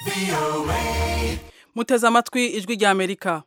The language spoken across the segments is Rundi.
muteze amatwi ijwi rya amerika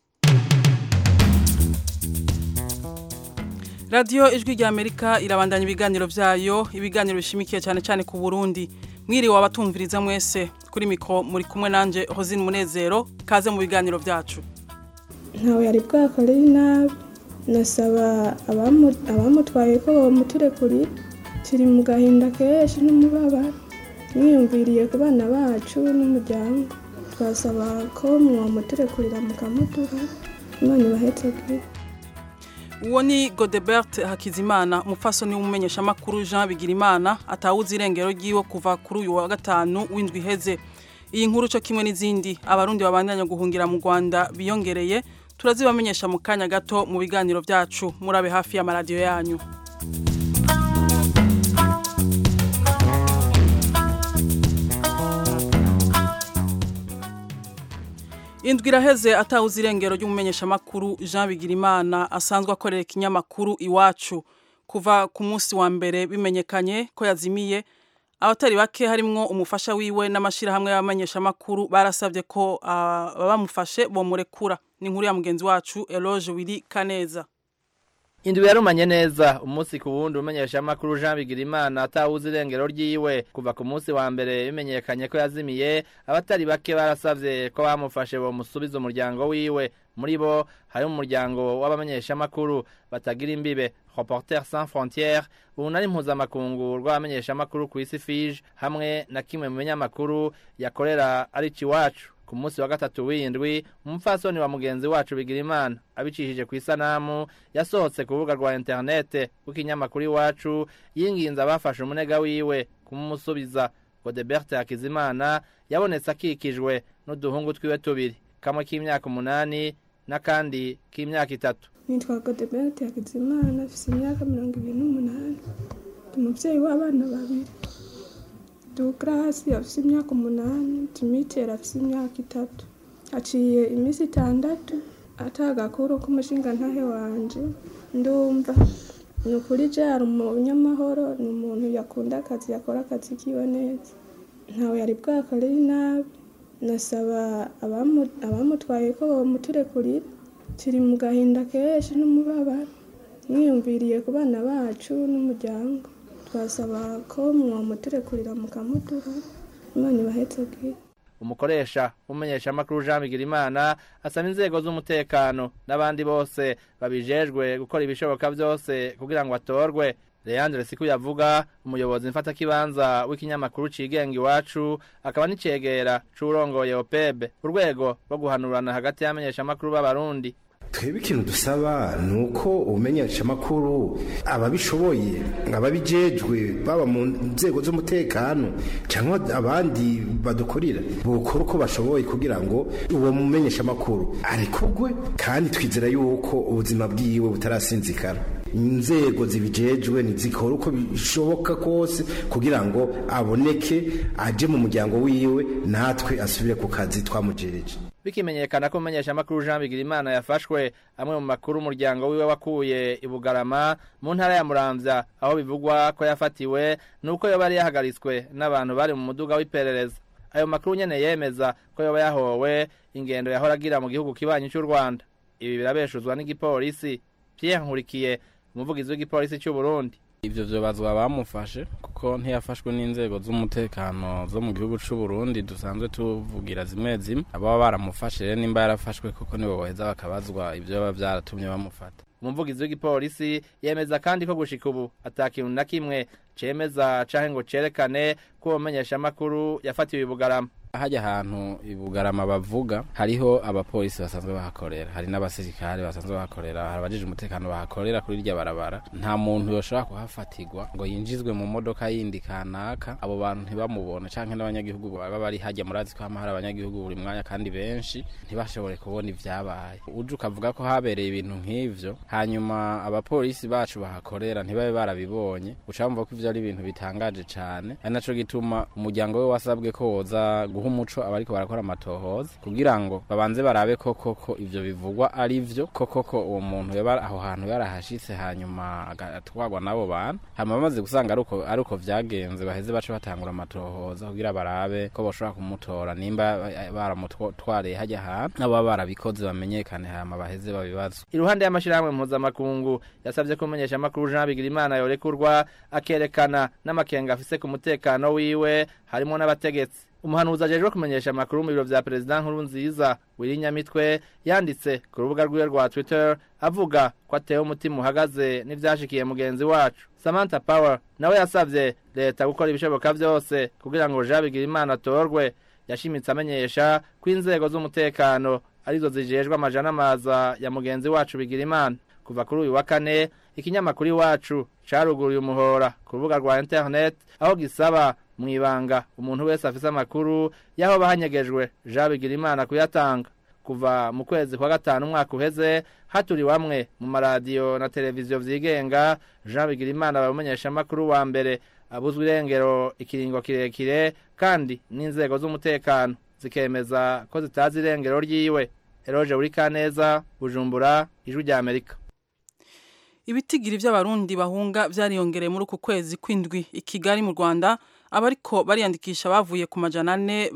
radiyo ijwi rya amerika irabandanya ibiganiro byayo ibiganiro bishimikiye cyane cyane ku burundi mwiriwe abatumviriza mwese kuri mikoro muri kumwe nanjye hozine munezero kaze mu biganiro byacu ntawe yari bwakoreye inabi nasaba abamutwaye ko bamuturekurira turi mu gahinda kenshi n'umubabaro mwiyumviriye ku bana bacu n'umuryango twasaba ko mwamuturekurira mukamuduha imana ibahetse bwite uwo ni godebert hakizimana umupfasoni w'umumenyeshamakuru jean bigirimana atawuze irengero ry'iwe kuva kuri uyu wa gatanu w'indwi iheze iyi nkuru cyo kimwe n'izindi abarundi babandanya guhungira mu rwanda biyongereye turazibamenyesha mu kanya gato mu biganiro byacu murabe hafi y'amaradiyo yanyu indwi iraheze atawuze irengero ry'umumenyeshamakuru jean bigirimana asanzwe akorera ikinyamakuru iwacu kuva ku munsi wa mbere bimenyekanye ko yazimiye abatari bake harimwo umufasha wiwe n'amashyirahamwe y'abamenyeshamakuru barasabye ko abamufashe bomurekura ni inkuru ya mugenzi wacu eloge wiri kaneza indwi yarumanye neza umunsi ku wundi umenyeshamakuru Jean Bigirimana atawuze irengero ryiwe kuva ku munsi wa mbere bimenyekanye ko yazimiye abatari bake barasavye ko bamufashe bo musubiza umuryango wiwe muri bo hari umuryango w'abamenyeshamakuru batagira imbibe Reporters sans frontières urunani mpuzamakungu rw'abamenyeshamakuru ku isi fije hamwe na kimwe mu binyamakuru yakorera ari iwacu ku munsi wa gatatu w'indwi umupfasoni wa mugenzi wacu Bigirimana abicishije ku isanamu yasohotse ku rubuga rwa interinete rw'ikinyamakuru iwacu yinginze abafashe umunega wiwe kumusubiza Godebert Hakizimana yabonetse akikijwe n'uduhungu twiwe tubiri kamwe k'imyaka umunani n'akandi k'imyaka itatu nitwa Godebert Hakizimana afite imyaka mirongo ibiri n'umunani umubyeyi w'abana babiri Douglas afite imyaka umunani Dimitri afite imyaka itatu aciye iminsi itandatu atagakuru k'umushinga ntahe wanje ndumva ni ukuri jari umunyamahoro ni umuntu yakunda akazi yakora akazi kiwe neza ntawe yari bwakoreye inabi nasaba abamutwaye ko bamuturekurira turi mu gahinda kenshi n'umubabaro mwiyumviriye ku bana bacu n'umuryango twasaba ko mwamuturekurira mukamuduha imana ibahetse bwite umukoresha w'umumenyeshamakuru Jean Bigirimana asaba inzego z'umutekano n'abandi bose babijejwe gukora ibishoboka byose kugira ngo atorwe Leandre Siku yavuga umuyobozi mfatakibanza w'ikinyamakuru cigenga iwacu akaba n'icegera c'urongoye OPEB urwego rwo guhanurana hagati y'abamenyeshamakuru b'abarundi twebwe ikintu dusaba ni uko ubumenyeshamakuru ababishoboye ababijejwe baba mu nzego z'umutekano cyangwa abandi badukorera bukora uko bashoboye kugira ngo uwo mumenyeshamakuru arekurwe kandi twizera yuko ubuzima bwiwe butarasinzikara inzego zibijejwe nizikora uko bishoboka kose kugira ngo aboneke aje mu muryango wiwe natwe asubire ku kazi twamujereje bikimenyekana ko umumenyeshamakuru Jean Bigirimana yafashwe amwe mu makuru umuryango wiwe wakuye i Bugarama mu ntara ya Muramvya aho bivugwa ko yafatiwe nuko yoba yari yahagaritswe n'abantu bari mu muduga w'iperereza ayo makuru nyene yemeza ko yoba yahowe ingendo yahora agira mu gihugu kibanyi cy'u Rwanda ibi birabeshuzwa n'igipolisi Pierre Nkurikiye umuvugizi w'igipolisi cy'u Burundi ivyo vyobazwa bamufashe kuko ntiyafashwe n'inzego z'umutekano zo mu gihugu c'u Burundi dusanzwe tuvugira zimwe zimwe ababa baramufashe rero nimba yarafashwe kuko nibo baheza bakabazwa ivyo baba vyaratumye bamufata umuvugizi w'igipolisi yemeza kandi ko gushika ubu atakintu na kimwe cemeza canke ngo cerekane ko uwo mumenyeshamakuru yafatiwe i Bugarama hajya ahantu ibugarama bavuga hariho abapolisi basanzwe bahakorera hari n'abasirikare basanzwe bahakorera hari abajije umutekano bahakorera kuri irya barabara nta muntu yoshobora kuhafatirwa ngo yinjizwe mu modoka yindi kanaka abo bantu ntibamubone canke n'abanyagihugu baba bari hajya murazi ko hama hari abanyagihugu buri mwanya kandi benshi ntibashobore kubona ivyabaye uje ukavuga ko habereye ibintu nk'ivyo hanyuma abapolisi bacu bahakorera ntibabe barabibonye uca bumva ko ivyo ari ibintu bitangaje cane ari naco gituma umuryango we wasabwe ko woza guha guha umuco abariko barakora amatohoza kugira ngo babanze barabe ko koko ivyo bivugwa ari vyo ko koko uwo muntu yaba aho hantu yarahashitse hanyuma agatwarwa n'abo bantu hanyuma bamaze gusanga ari uko ari uko vyagenze baheze bace batangura amatohoza kugira barabe ko bashobora kumutora nimba baramutwariye hajya ahantu n'abo baba barabikoze bamenyekane hama baheze babibazo iruhande y'amashirahamwe mpuzamakungu yasavye ko umenyesha amakuru Jean Bigirimana yorekurwa akerekana n'amakenga afise ku mutekano wiwe harimo n'abategetsi umuhanuzi ajejwe kumenyesha amakuru mu biro vya perezida nkuru nziza wirinyamitwe yanditse ku rubuga rwiwe rwa twitter avuga ko atewe umutima uhagaze n'ivyashikiye mugenzi wacu samantha power nawe yasavye leta gukora ibishoboka vyose kugira ngo jean bigirimana atorwe yashimitse amenyesha ko inzego z'umutekano arizo zijejwe amajana amaza ya mugenzi wacu bigirimana kuva kuri uyu wa kane ikinyamakuru iwacu caruguruye umuhora ku rubuga rwa internet aho gisaba mu ibanga umuntu wese afise amakuru y'aho bahanyegejwe jean bigirimana kuyatanga kuva mu kwezi kwa gatanu umwaka uheze haturiwamwe mu maradiyo na televiziyo vyigenga jean bigirimana bamumenyesha amakuru wa mbere abuzwa irengero ikiringo kirekire kandi n'inzego z'umutekano zikemeza ko zitazi irengero ryiwe eroje uri kaneza bujumbura ijwi rya amerika ibitigiri by'abarundi bahunga byariyongereye muri uku kwezi kw'indwi i kigali mu rwanda abariko bariyandikisha bavuye ku majana ane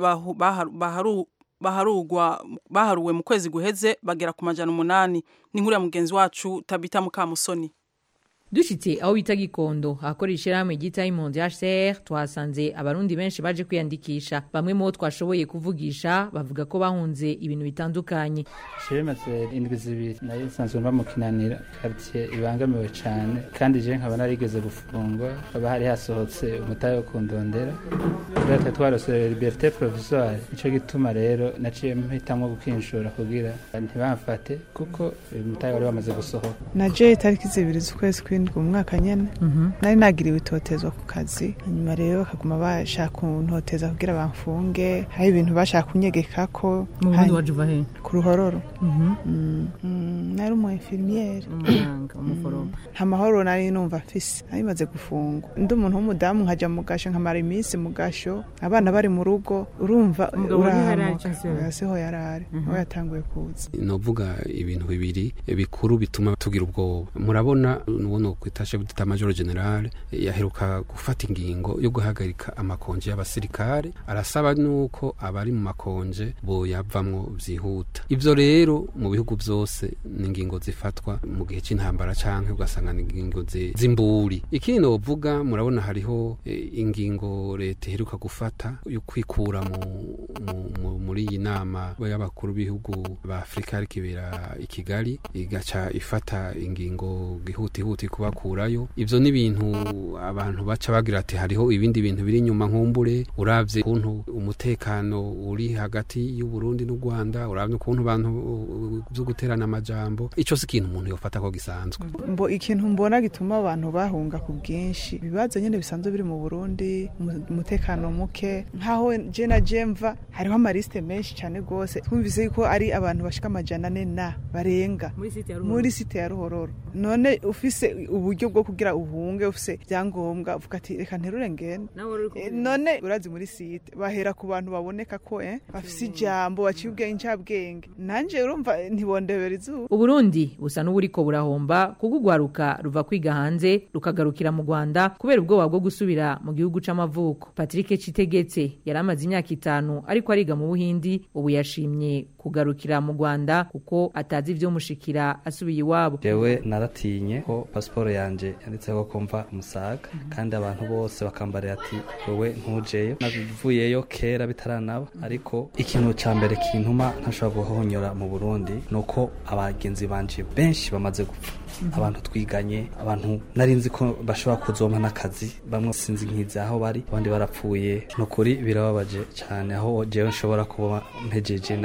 baharuwe mu kwezi guheze bagera ku majana umunani ni nkuru ya mugenzi wacu tabita mukamusoni dushitse aho bita gikondo ahakorera ishirahamwe ryita impunzi HCR twasanze abarundi benshi baje kwiyandikisha bamwe mu bo twashoboye kuvugisha bavuga ko bahunze ibintu bitandukanye shemaze indwi zibiri nayo nsanzwe mba mu kinanira quartier ibangamiwe cane kandi je nkaba narigeze gufungwa haba hari hasohotse umutahe wo kundondera kubera twarose liberté provisoire nico gituma rero naciye mpitamwo gukinshura kugira ntibamfate kuko umutahe wari wamaze gusohoka naje itariki zibiri z'ukwezi kw'indwi umwaka nyene nari nagiriwe itotezwa ku kazi hanyuma rero bakaguma bashaka kuntoteza kugira bamfunge hari ibintu bashaka kunyegekako mu burundi waje uva he ku ruhororo Mhm. Mm, mm, nari umu infirmiere umuganga umuforomo nta mahoro nari numva mfise nari maze gufungwa ndi umuntu w'umudamu nkaja mu gasho nkamara iminsi mu gasho abana bari mu rugo urumva Umugabo niho yari ari urahamuka canke siho? Oya, siho yari ari aho yatanguye kuza novuga ibintu bibiri bikuru bituma tugira ubwoba murabona nuwo nokwita chef d'état major general yaheruka gufata ingingo yo guhagarika amakonje y'abasirikare arasaba nuko abari mu makonje boyavamwo vyihuta ivyo rero mu bihugu vyose ni ingingo zifatwa mu gihe c'intambara canke ugasanga ni ingingo zi- z'imburi ikindi novuga murabona hariho eh, ingingo leta iheruka gufata yo kwikura mu, mu, mu, muri iyi nama y'abakuru b'ibihugu ba Afrika ariko ibera i Kigali igaca ifata ingingo gihutihuti kubakurayo ivyo ni ibintu abantu baca bagira ati hariho ibindi bintu biri inyuma nkumbure uravye ukuntu umutekano uri hagati y'u Burundi n'u Rwanda uravye ukuntu abantu uh, vyo guterana amajambo ico si ikintu umuntu yofata ko gisanzwe mbo ikintu mbona gituma abantu bahunga ku bwinshi ibibazo nyine bisanzwe biri mu burundi umu- umutekano muke nkaho je na je mva hariho amarisite menshi cyane rwose twumvise yuko ari abantu bashika amajana ane na barenga muri site ya muri site ya ruhororo none ufise uburyo bwo kugira uhunge ufise ibyangombwa uvuga ati reka nterure ngende nawe wari uri Eh, kumwe none urazi muri site bahera ku bantu baboneka ko eh, bafise ijambo baciye ubwenge incabwenge nanje urumva ntibondebera izuba uburundi busa n'uburiko burahomba kuko urwaruka ruva kwiga hanze rukagarukira mu rwanda kubera ubwoba bwo gusubira mu gihugu c'amavuko patrick citegetse yari amaze imyaka itanu ariko ariga mu buhindi ubu yashimye kugarukira mu rwanda kuko atazi ivyomushikira asubiye iwabo jewe naratinye ko pasiporo yanje yanditseho ko mva umusaga kandi abantu bose bakambarira ati wewe ntujeyo navuyeyo kera bitaranaba ariko ikintu ca mbere kintuma ntashobora guhonyora mu burundi ni uko abagenzi banje benshi bamaze gupfa abantu twiganye abantu nari nzi ko bashobora kuzompa n'akazi bamwe sinzi nkizi aho bari abandi barapfuye ni ukuri birababaje cyane aho jewe nshobora kuba mpejeje nazi ko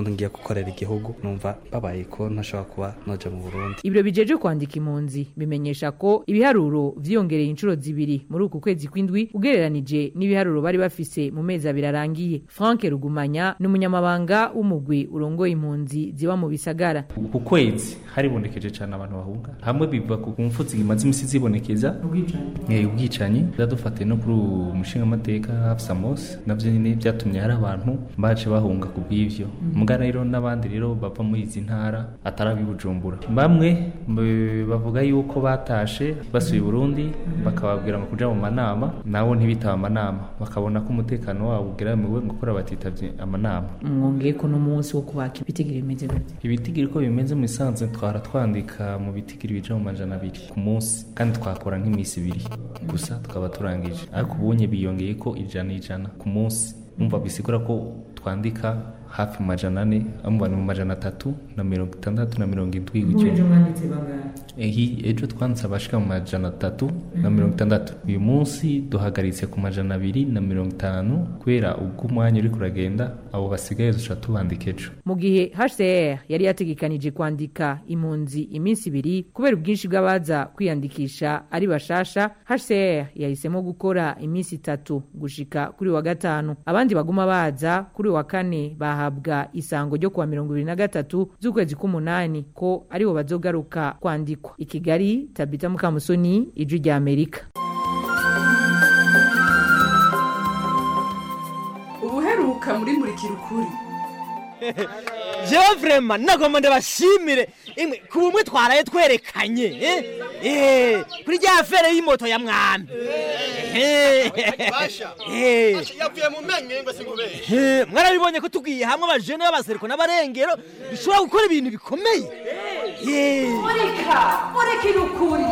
ngiye gukorera igihugu numva babaye ko ntashobora kuba noja mu burundi ibiro bijeje kwandika impunzi bimenyesha ko ibiharuro vyiyongereye inshuro zibiri muri uku kwezi kw'indwi ugereranije n'ibiharuro bari bafise mu mezi abiri arangiye frank rugumanya ni umunyamabanga w'umugwi urongoye impunzi ziba mu bisagara ku kwezi haribonekeje cyane abantu bahunga hamwe biva ku mfu zimaze imisi zibonekeza Eh, ubwicanyi byadufatiye no kuri uwo mushingamateka hafsa mose navyo nyine byatumye hari abantu baje bahunga ku bw'ivyo mbwa rero n'abandi rero bava muri izi ntara atari ab'i bujumbura bamwe mbe- bavuga yuko batashe basuye i burundi bakababwira ngo kuja mu manama nabo ntibitaba amanama bakabona ko umutekano wabo ugeramiwe ngo kora batitavye amanama mwongeye ko n'umunsi wo kubaka ibitigiri bimeze gute ibitigiri uko bimeze mu isanzwe twara twandika mu bitigiri bija mu majana abiri ku munsi kandi twakora nk'iminsi ibiri gusa tukaba turangije ariko ubunye biyongeye ko ijana ijana ku munsi umva bisigura ko twandika hafi mu majana ane amva ni mu majana atatu na mirongo itandatu na mirongo indwi gutyo Ehi, ejo twanditse abashika mu majana atatu na mirongo itandatu uyu munsi duhagaritse ku majana abiri na mirongo itanu kubera ubwo umwanya uri kuragenda abo basigaye duca tubandika ejo mu gihe hcr yari yategekanije kwandika impunzi iminsi ibiri kubera ubwinshi bw'abaza kwiyandikisha ari bashasha hcr yahisemo gukora iminsi itatu gushika kuri wa gatanu abandi baguma baza kuri wa kane bahabwa isango ryo kuwa mirongo ibiri na gatatu z'ukwezi k'umunani ko aribo bazogaruka kwandikwa i kigali tabita mukamusoni ijwi rya amerika ubuheruka muri murikira ukuri jewe vrema nagomba ndabashimire imwe ku bumwe twaraye twerekanye eh? Eh, kuri rya fere y'imoto ya mwami Eh, Basha. eh, Basha, yavuye mu menyo ngo singubere eh, mwarabibonye ko tugiye hamwe abajene b'abasereko n'abarengero bishobora gukora ibintu bikomeye Eh. murika murikira ukuri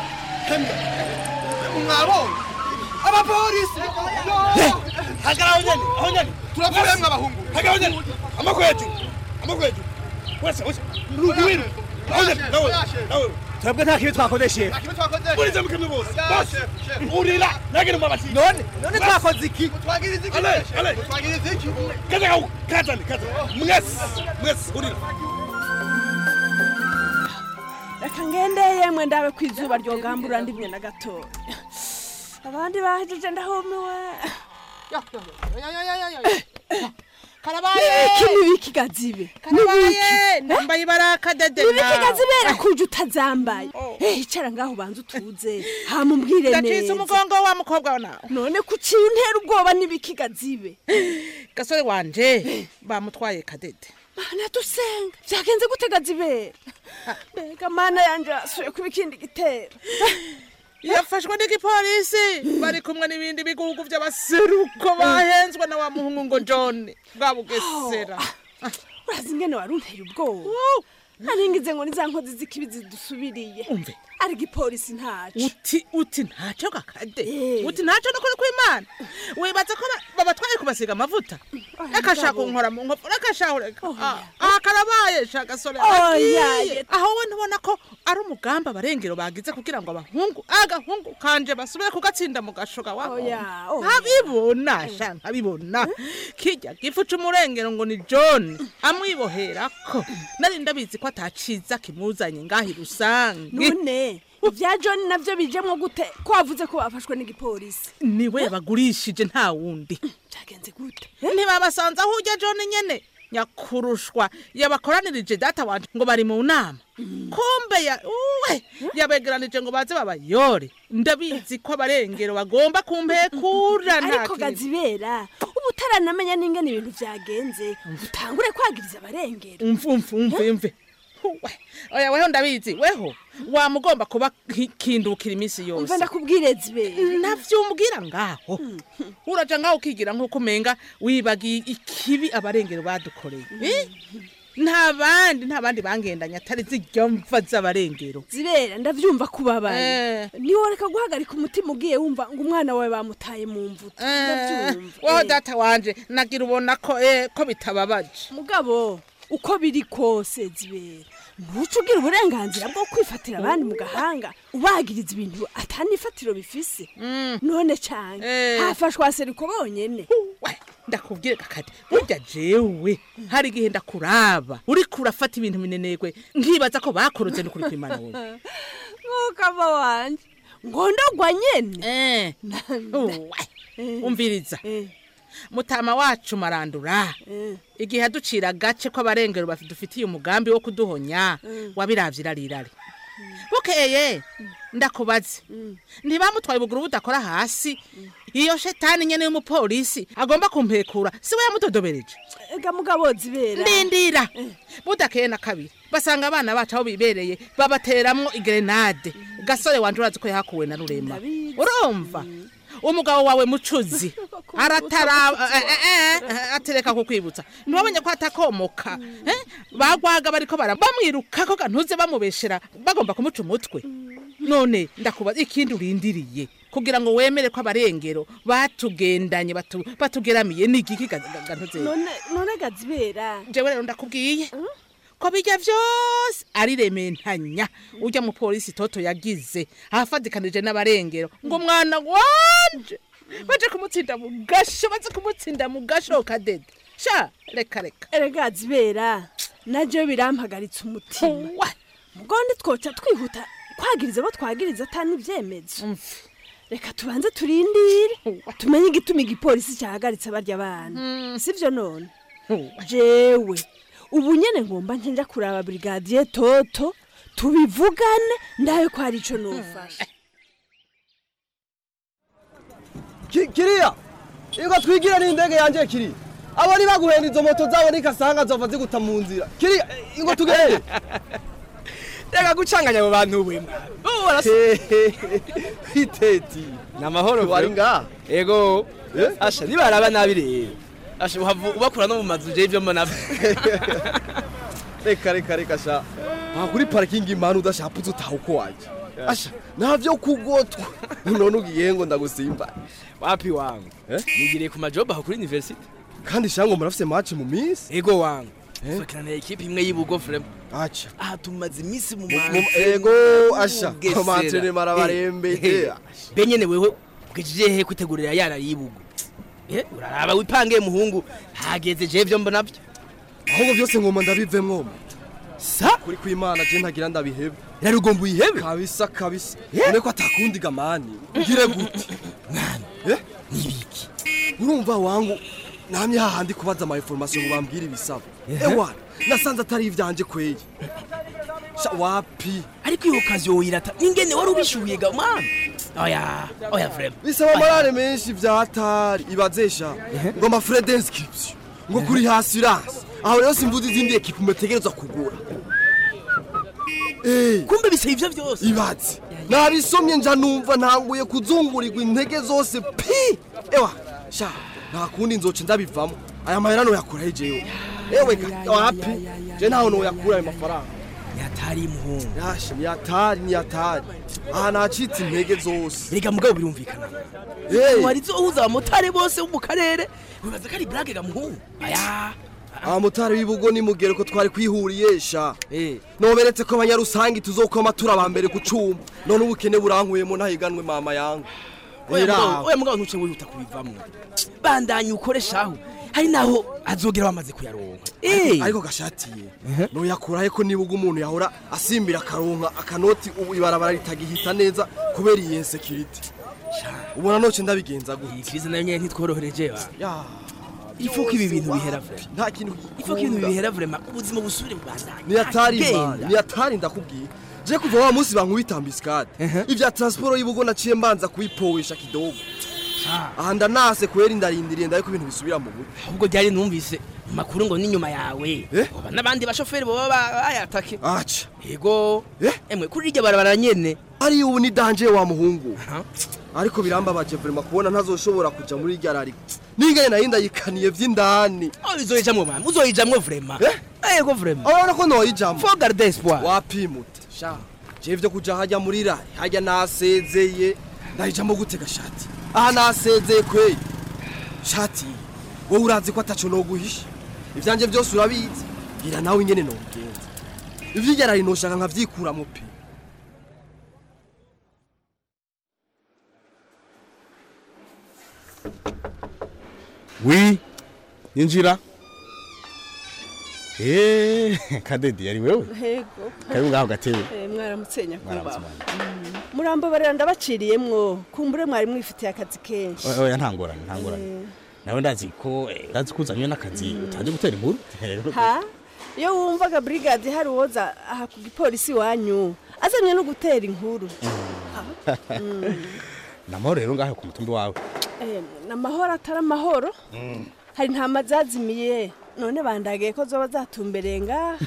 mwabonye abapolisi hagarara aho nyene aho nyene turavuyemwo abahungu hagarara aho nyene amako hejuru amako hejuru wese wese ruwiru aho nyene nawe nawe twebwe nta kibi twakodeshe murize mukimwe bose bose urira nagire umabati none none twakoze iki twagiriza iki ale ale twagiriza iki kaza kawu kazane kaza mwese mwese urira reka ngendeye mwe ndabe ku izuba ryogambura ndimwe na gatoya abandi bahejeje ndahumiwe karabaye iki nibiki gazibe karabaye nambaye ibaraka dede nibiki gazibera kuje utazambaye Eh, icara ngaho ubanza utuze hama umbwire ndacitse neza umugongo wa mukobwa wa nawe none kuciye untera ubwoba nibiki gazibe gasore wanje bamutwaye kadede mana dusenga vyagenze gute gazibera mbega mana yanje asuye kuba ikindi gitero yafashwe n'igipolisi bari kumwe n'ibindi bigugu by'abaseruko bahenzwe na wa muhungu ngo john bwa bugesera urazi ingene wari unteye ubwoba naringize ngo niza nkozi z'ikibi zidusubiriye umve ari igipolisi ntaco uti uti ntacyo gakade uti ntacyo nukuri kw'imana wibaza ko ba- babatwaye kubasiga amavuta rakashaka kunkora mu nkofu rakashahureka aha karabaye sha gasore Oya, agiye aho we ntubona ko ari umugamba abarengero bagize kugira ngo abahungu agahungu kanje basubire kugatsinda mu gashoga wabo Oya, oya. nkabibona sha nkabibona kijya gifu c'umurengero ngo ni john amwiboherako nari ndabizi ko ataciza kimuzanye ngahi rusange none ibya john navyo bijemwo gute ko wavuze ko bafashwe n'igipolisi niwe yabagurishije nta wundi byagenze gute ntibabasanze aho ujya john nyene nyakurushwa yabakoranirije data wanje ngo bari mu nama kumbe ya uwe yabegeranije ngo baze babayore ndabizi ko abarengero bagomba kumpekura nta ariko kintu. gazibera ubu utaranamenya n'ingene ibintu vyagenze utangure kwagiriza abarengero umve umve umve umve Uwe, oya weho ndabizi weho wamugomba kuba ki- kindukira iminsi yose umve ndakubwire zibe navyumbwira ngaho uraja ngaho ukigira nk'uko umenga wibagiye ikibi abarengero badukoreye Eh? nta bandi nta bandi bangendanye atari zirya mva z'abarengero zibera ndavyumva kubabaye Eh. niworeka guhagarika umutima ugiye wumva ngo umwana wawe bamutaye mu mvuto ndavyumva weho Eh. data wanje nagira ubona ko eh, ko bitababaje mugabo uko biri kose zibera ntuce ugira uburenganzira bwo kwifatira abandi mu gahanga ubagiriza ibintu atanifatiro bifise none cane Eh. hafashwa seriko bonyene ndakubwire kakati burya jewe hari igihe ndakuraba uriko urafata ibintu minenegwe nkibaza ko bakoroze no kuri kwimana wowe nk'ukava wanje ngo ndogwa nyene umviriza mutama wacu marandura igihe aducira agace kw'abarengero dufitiye umugambi wo kuduhonya wabiravye irarirare bukeye ndakubaze ntibamutwaye ubuguru budakora hasi iyo shetani nyene y'umupolisi agomba kumpekura siwe yamudodobereje ega mugabo zibera ndindira budakeye na kabiri basanga abana bacu aho bibereye babateramwo igrenade gasore wanje urazi ko yahakuwe na rurema urumva umugabo wawe mucuzi aratara atereka kukwibutsa ntibamenye ko atakomoka bagwaga bariko bamwiruka ko gantuze bamubeshera bagomba kumuca umutwe none ndakubaza ikindi urindiriye kugira ngo wemere ko abarengero batugendanye batugeramiye ni igiki gantuze none gazibera jewe rero ndakubwiye ko bijya byose ari rementanya ujya mu polisi toto yagize ahafatikanije n'abarengero ngo umwana wanje baje kumutsinda mu gasho baze kumutsinda mu gasho kadede sha reka reka erega zibera naje birampagaritse umutima mugo twoca twihuta kwagiriza abo twagiriza atani ibyemezo reka tubanze turindire tumenye igituma igipolisi cyahagaritse barya abana sivyo none jewe ubu nyene ngomba nkenja kuraba brigadier toto tubivugane ndawe ko hari ico nofasha kiriya ingo twigira n'indege yanje kiri abo ni baguhenda izo moto zabo nikasanga zova ziguta mu nzira kiriya ingo tugende reka gucanganya abo bantu we iteti ni amahoro wari ngaha ego asha nibaraba nabi rero asha uhava ubakura no mu mazu je ivyo mbona reka reka reka sha aha kuri parikingi impanu udashaputse utaha uko waje asha navyo kugotwa none ugiye ngo ndagusimba wapi wangu nigiriye ku majob aho kuri university kandi shango murafise match mu minsi ego wangu fakirana ekipe imwe y'ibugo frema acha aha tumaze iminsi mu ego asha amantere marabarembe benyene wewe bwejije he kwitegurira yara yibugo eh uraraba wipange muhungu hageze je vyo mbona byo ahubwo byose ngoma ndabivemwo sa kuri kwimana je ntagira ndabihebe rero ugomba uyihebe kabisa kabisa none ko atakundi gamani ngire gute mwana eh nibiki urumva wangu namye hahandi kubaza ama information ngo bambwire ibisaba ewa nasanze atari ivyanje kweye sha wapi ariko iyo kazi woyirata ingene wari ubishuye ga mwana oya oya frema bisaba amarare menshi vyatari ibazesha ngo ama frais d'inscription ngo kuri assurance aho rero simvuze izindi ekipe mutegerezwa kugura kumbe bisaba ivyo vyose ibaze nabisomye nja numva ntanguye kuzungurirwa intege zose pi ewa sha nta kundi nzoca ndabivamo aya mahera noyakura jewe ewe wapi je ntaho noyakura ayo mafaranga yatari muhungu yashe ni yatari ni yatari aha nacitse intege zose rega mugabo birumvikana Hey. wari zohuza abamotari bose bo mu karere wibaza ko ari brage ga muhungu aya abamotari b'ibugo nimugere ko twari kwihuriye sha noberetse ko abanyarusangi tuzokoma turi aba mbere ku cuma none ubukene burankuyemo ntahiganwe mama yangu oya Era. mugabo oya mugabo ntuce wihuta kubivamwo bandanye ukoreshaho hari naho azogera bamaze kuyaronka eh ariko gashatiye noyakurahe ko nibuga umuntu yahora asimbira akaronka akanoti ubu ibarabara ritagihita neza kubera iyi insecurity ubona noce ndabigenza gute ikiriza nayo nyene ntitworohereje ba ya ifuko ibi bintu bihera vrema nta kintu ifuko ibintu bihera vrema ubuzima busubire bubandanye niyatari Genda. imana niyatari ndakubwiye je kuva wa munsi bankubita ambiskade ivya transport y'ibugo naciye mbanza kubipowesha kidogo aha ndanase kubera indarindiriye ndaye ko ibintu bisubira mu buryo ahubwo ryari numvise mu makuru ngo n'inyuma yawe oba n'abandi bashoferi boba ba- bayatake aca yego emwe kuri iryo barabara nyene ari ubu ni danje wa muhungu ariko birambabaje vrema kubona ntazoshobora kuja muri irya rari ningene nayo ndayikaniye vy'indani uzoyijamwo mama uzoyijamwo vrema yego vrema urabona ko noyijamwo fo garde espoir wapimute sha je vyo kuja hajya muri rari hajya nasezeye ndayijamwo gute gashati aha nasezeye kweye shati wowe urazi ko ataco noguhisha ivyanje vyose urabizi gira nawe ingene nobigenza ivy'irya rari noshaka nkavyikuramwo pe wi injira Eh, kadedi yari wewe Hego. karibu ngaho gatebe Eh, mwaramutse nyakubahwa Mwaramutse, Mm. murambabarira ndabaciriyemwo kumbure mwari mwifitiye akazi kenshi oya oya ntangorane ntangorane nawe ndazi ko eh, ndazi ko uzanywe n'akazi utaje gutera inkuru Rero- ha iyo wumvaga brigade hari uwoza aha ku gipolisi wanyu azanye no gutera inkuru Mm. namahoro rero ngaho ku mutumbi wawe Eh, n'amahoro atari amahoro hari intama zazimiye none bandagiye ko zoba zatumbereye ngaha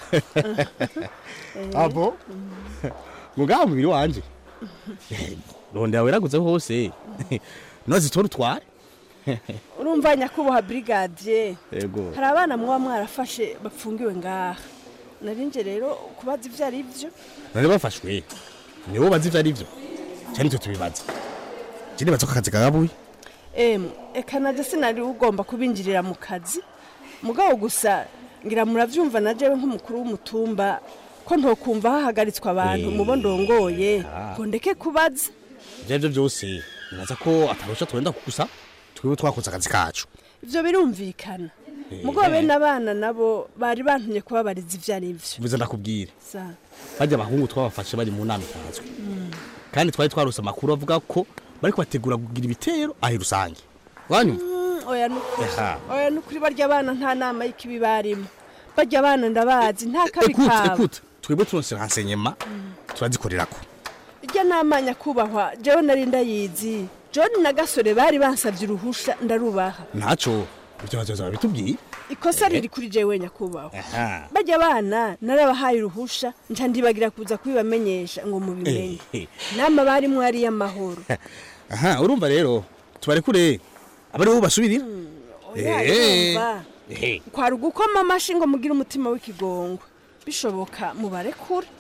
Eh, abo mugaha mubiri wanje rondera weraguze hose nozitora utware urumva nyakubahwa brigadier yego hari abana muba mwarafashe bapfungiwe ngaha narinje rero kubaza ivyo ari vyo none bafashwe nibo bazi ivyo ari vyo cyane twe tubibaza je nibaza ko akazi kagabuye Em, eka naje sinari ugomba kubinjirira mu kazi mugabo gusa ngira muravyumva na jewe nk'umukuru w'umutumba ko ntokumva hahagaritswe abantu Eh. mubo ndongoye Ah. ngo ndeke kubaza ivyo arivyo byose nibaza ko atarusha twenda gusa twiwe twakoze akazi kacu ivyo birumvikana Eh. mugabo bene abana nabo bari bantumye kubabariza ivyo ari vyo bivuze ndakubwira Sa. bajya abahungu twabafashe bari mu nama itanzwe kandi twari twarose amakuru avuga ko bari kubategura kugira ibitero ahi rusange wanyuma Mm, oya nukuri Aha. oya nukuri barya abana nta nama y'ikibi barimo barya abana ndabazi nta kabi ekute kabo ekute twebwe turonse renseignement turazikorerako irya nama nyakubahwa jewe nari ndayizi john na gasore bari bansabye uruhusha ndarubaha ntaco ibyo bazoza babitubwiye ikosa riri kuri jewe nyakubahwa aha barya abana narabahaye uruhusha nca ndibagira kuza kubibamenyesha ngo mubimenye Eh, nama barimwo ari iy'amahoro aha urumva rero tubare kure abari bo basubirira oya Eh, urumva eh. kwari ugukoma amashi ngo mugire umutima w'ikigongwe bishoboka mubarekure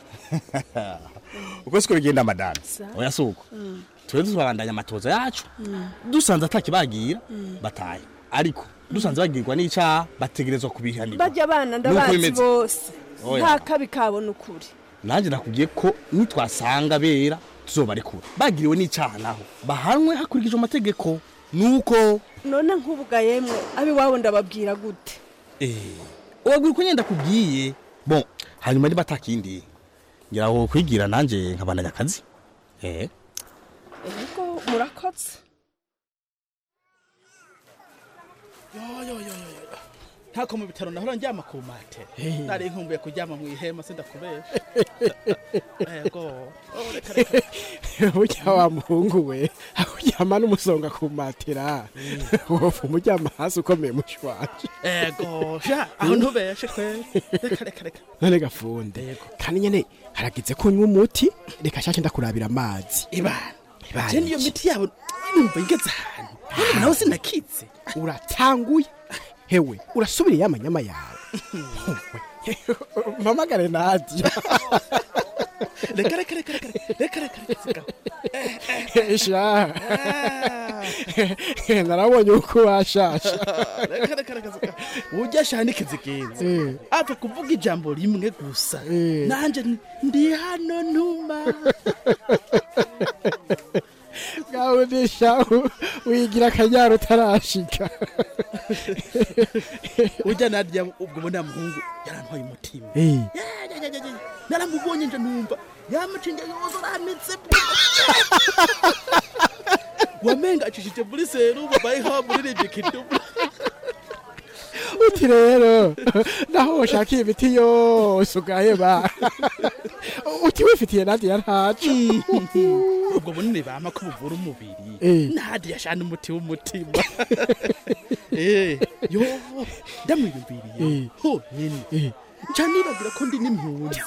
uko siko bigenda madame Sa. oya suko Mm. twe tubandanya amatoza yacu Mm. dusanze atakibagira Mm. bataye ariko dusanze bagirwa n'icaha bategerezwa kubihanirwa barya abana Nuko ndabazi bimeze. bose Oya. nta kabi kabo n'ukuri nanjye nakubwiye ko nitwasanga bera tuzobarekura bagiriwe n'icaha naho bahanwe hakurikijwe amategeko nuko none nk'ubuga yemwe abiwabo ndababwira gute wabwira uko nyenda kubwiye bon hanyuma niba atakindi ngira ngo kwigira nanjye nkabandanya akazi eh ego murakoze ntako mu bitaro nahora njyama ku mate nari nkumbuye kuryama mu ihema sindakubesha ego Oh, reka, reka. burya wa muhungu we akuryama n'umusonga ku matera wofu umuryama hasi ukomeye mushwaje ego sha aho ntubeshe kweli reka reka reka none gafunde kandi nyene haragize ko unywa umuti reka shake ndakurabira amazi ibana Ibana je niyo iki? miti yabo numva igeze ahantu None nawe sinakitse uratanguye hewe urasubiriye amanyama yawe mpamagare nadia reka reka reka reka reka reka reka sigaho sha narabonye uko washasha reka reka reka sigaho ujya shana ikizigenza Eh. apfa kuvuga ijambo rimwe gusa nanje ni- ndi hano ntuma ngawe nisha wigira akanyaro utarashika ujya narya ubwo bona muhungu yarantwaye umutima Eh. Ya, ya, ya, ya, ya. naramubonye nje numva yamucinga yose aramitse wamenga acishije muri serumu bayiha muririmbye kidumu uti rero naho ushaka iyi miti yose ugaheba uti wifitiye nadia ntaco ubwo bunini bama ko buvura umubiri Eh. nadi yashana umuti w'umutima Eh, yo ndamwiyumviriye honyine nca nibagira ko ndi n'impunzi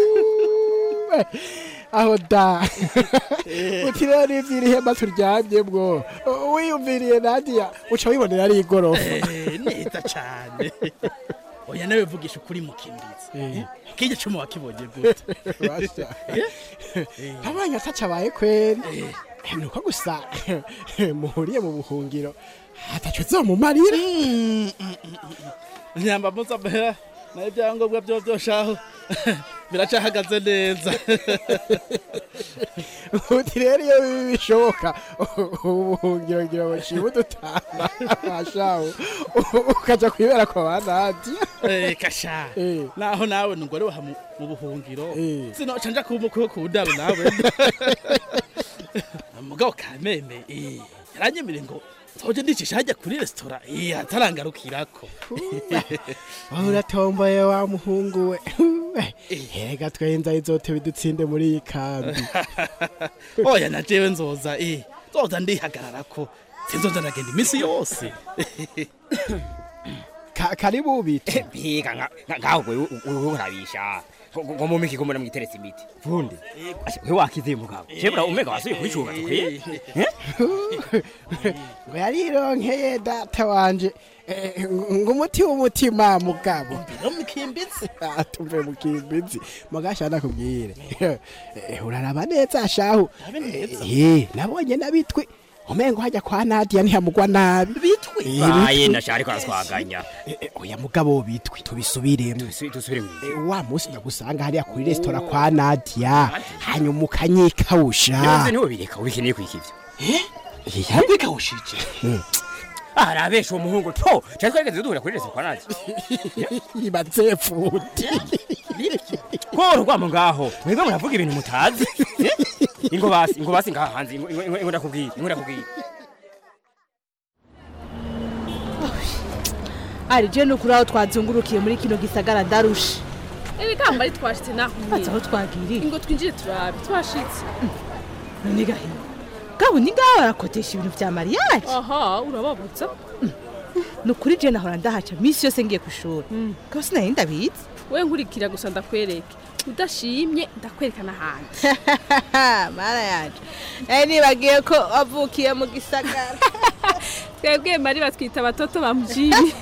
aho da uti rero n'ivyiri ihema turyamyemwo wiyumviriye nadia uca wibonera ari igorofa Eh, neza cane oya nawe vugisha ukuri mu kimbizi kirya cumu wakibonye gute Basha. abanya ataca abaye kweri nuko gusa muhuriye mu buhungiro ataco zomumarira nyamba muzamera nayo ibyangombwa byo byoshaho biracahagaze neza uti rero iyo bibi bishoboka ubuhungiro ngira ngo nshime udutama mashawu ukaja kwibera kwa banadi Eh, kasha naho nawe nungore waha mu mu buhungiro sinoca nja kuba umukwe wo ku ndaro nawe mugabo kameme eh, yaranyemereye ngo nzoje ndicisha hajya kuri resitora eh, atarangarukirako aho uratomboye wa muhungu we hega twenza izote bidutsinde muri iyi kambi oya na jewe nzoza eh, nzoza ndihagararako sinzoza ndagenda iminsi yose Ka- karibu ubite biga ngaho gwe urabisha ngo mu miki kumura mwiteretse imiti vundi we wakize mugabo jebra umega wasuye kubicuba tukwiye ngo yarironkeye data wanje Eh, ngo umuti w'umutima mugabo mukimbizi atuve mukimbizi mugasha nakubwire Eh, uraraba neza shahu Eh, nabonye nabitwi umengo hajya kwa Nadia ntihamugwa nabi bitwi baye ndashari ko araswaganya oya mugabo bitwi tubisubiremo dusubire Eh, wa munsi ndagusanga hariya kuri resitora kwa Nadia hanyuma ukanyikawusha Nibaze niwe bireka ubikeneye kwikivyo yabikawushije arabesha uwo muhungu to cyari twageze duhura kuri resitora kwa nadi ibaze futi koro kwamo ngaho mwebwe muravuga ibintu mutazi ingo basi ingo basi ngaha hanze ingo ingo- ingo ndakubwiye ingo ndakubwiye ari je nukuri aho twazungurukiye muri kino gisagara ndarusha ibikamba ari twashitse naho Baza aho twagiriye ngo twinjire turabe twashitse none gahino gabo ni ngaho barakodesha ibintu vya mariage aha urababuza nukuri je nahora ndahaca misi yose ngiye kwishuri gabo sinari ndabizi we nkurikira gusa ndakwereke udashimye ndakwereka n'ahandi mara yaje nari nibagiye ko wavukiye mu gisagara twebwe mari batwita abatoto ba mujini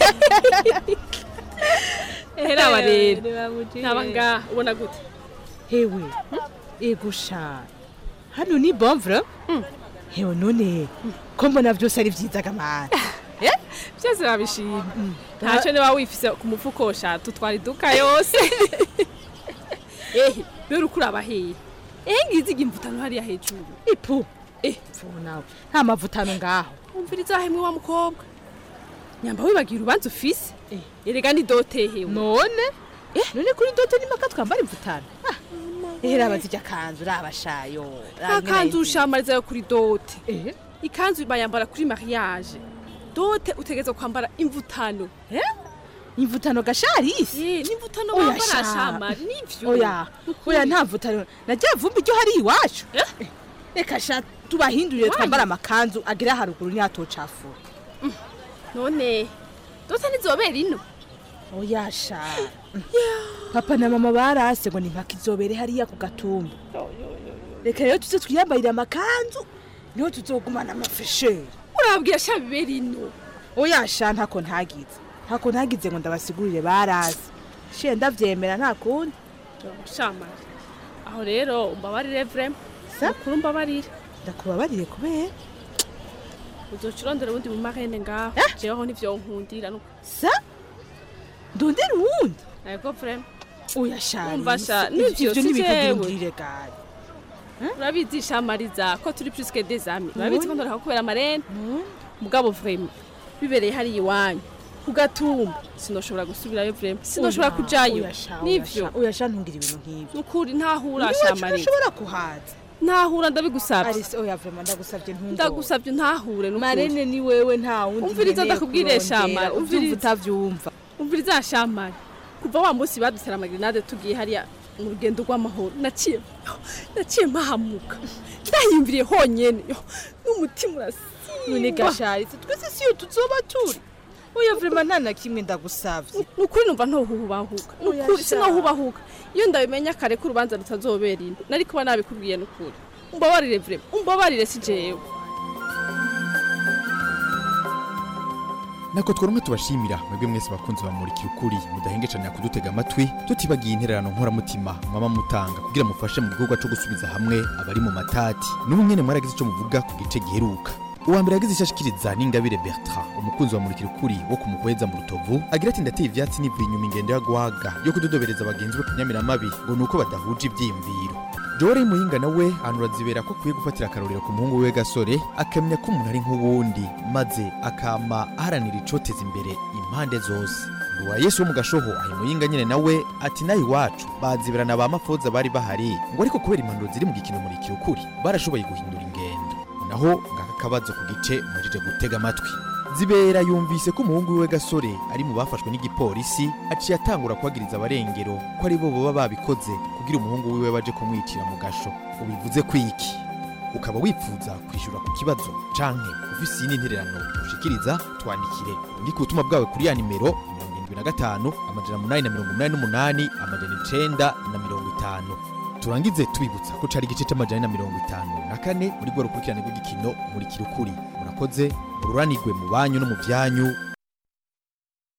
ehera aba rero ntaba ngaha ubona gute hewe egusha hano ni bonvre hewe none ko mbona byose ari vyiza gamana byose babishima ntacyo niba wifise ku mufuko shatu twari duka yose ehe rero uko uraba hehe ehe ngizi imvutano hariya hejuru ipu eh pfu nawe nta mavutano ngaho umviriza hemwe wa mukobwa nyamba wibagira urubanza ufise erega ni dote hewe none eh none kuri dote ni maka twambara imvutano ehera abazijya kanzu rabashayo nta kanzu ushamariza yo kuri dote ikanzu bayambara kuri mariage dote utegeza kwambara imvutano imvutano gasharisi ye n'imvutano Oya bambara sha. shamari nivyo oya oya nta mvutano najya vumbi ryo hari iwacu reka sha tubahindurire twambara amakanzu agira haruguru ntiyatocafura none dote nizobera ino oya sha papa na mama barase ngo ni mpaka izobere hariya ku gatumba reka rero tuze twiyambarire amakanzu niho tuzogumana amafesheri urabwira sha bibera ino oya sha ntako ntagize ntako ntagize ngo ndabasigurire barase she ndavyemera nta kundi shamari aho rero umbabarire vrema mukuru umbabarire ndakubabarire kubera uzoca urondera ubundi mu marene ngaho jeweho nivyo nkundira nuko sa ndondera uwundi ego vrema oya sha umva sha Ivyo- nivyo ivyo si ntibikugira jewe ungirire gari urabizi shamariza ko turi plus que des amis urabizi ko None? ndoreka kubera amarene mugabo vrema bibereye hariya iwanyu ku gatumba sinoshobora gusubirayo vrema sinoshobora Oya, kujayo oya sha, oya nivyo sha, oya sha ntungire ibintu nk'ivyo nukuri ntahura Iwacu shamariza ntushobora kuhaza ntahura ndabigusabye Arise, oya vrema ndagusabye ntungore ndagusabye ntahure nukuri marene ni wewe nta wundi umviriza nkeneye ndakubwire kurondera, shamari uvyumva umviriza utavyumva umviriza shamari kuva wa munsi badutera amagrenade tugiye hariya mu rugendo rw'amahoro naciye naciye mpahamuka ndahimviriye honyene yo, n'umutima none urasimba gasharitse twese siyo tuzoba turi oya vrema nta na kimwe ndagusavye nukuri numva ntohubahuka Oya nukuri sha. sinohubahuka iyo ndabimenya kare ko urubanza rutazobera ino nari kuba nabikubwiye nukuri umbabarire vrema umbabarire si jewe nako tworumwe tubashimira mwebwe mwese bakunzi bamurikira ukuri mudahengecanira kudutega amatwi tutibagiye intererano nkoramutima mwaba mutanga kugira mufashe mu gikorwa cyo gusubiza hamwe abari mu matati n'ubu nyene mwaragize icyo muvuga ku gice giheruka uwa mbere yagize icyo ashikiriza n'ingabire bertrand umukunzi wa murikira ukuri wo kumuhweza mu rutovu agira ati ndateye ivyatsi nivuye inyuma ingendo ya gwaga yo kudodobereza bagenzi be ku nyamiramabi ngo ni uko badahuje ivyiyumviro jowari muhinga nawe anurazibera ko akwiye gufatira akarorero ku muhungu we gasore akamenya ko umuntu ari nk'uwundi maze akama aharanira icoteza imbere impande zose uwa yesu wo mu gashoho ahi muyinga nyine nawe ati nawe iwacu baziberana ba mafoza bari bahari ngo ariko kubera impanuro ziri mu gikino murikira ukuri barashoboye guhindura ingendo naho ngaka kabazo ku gice mujije gutega amatwi zibera yumvise ko umuhungu wiwe gasore ari mu bafashwe n'igipolisi aciye atangura kubagiriza abarengero ko ari bo baba babikoze kugira umuhungu wiwe baje kumwicira mu gasho ubivuze kwiki ukaba wifuza kwishyura ku kibazo canke ufise iyi n'intererano ushikiriza twandikire undi ku butumwa bwawe kuri ya nimero mirongo irindwi na gatanu amajana munani na mirongo umunani n'umunani amajana icenda na mirongo itanu turangize tubibutsa ko cari igice c'amajana na mirongo itanu na kane muri rwo rukurikirane rw'igikino murikira ukuri murakoze mururanirwe mu banyu no mu vyanyu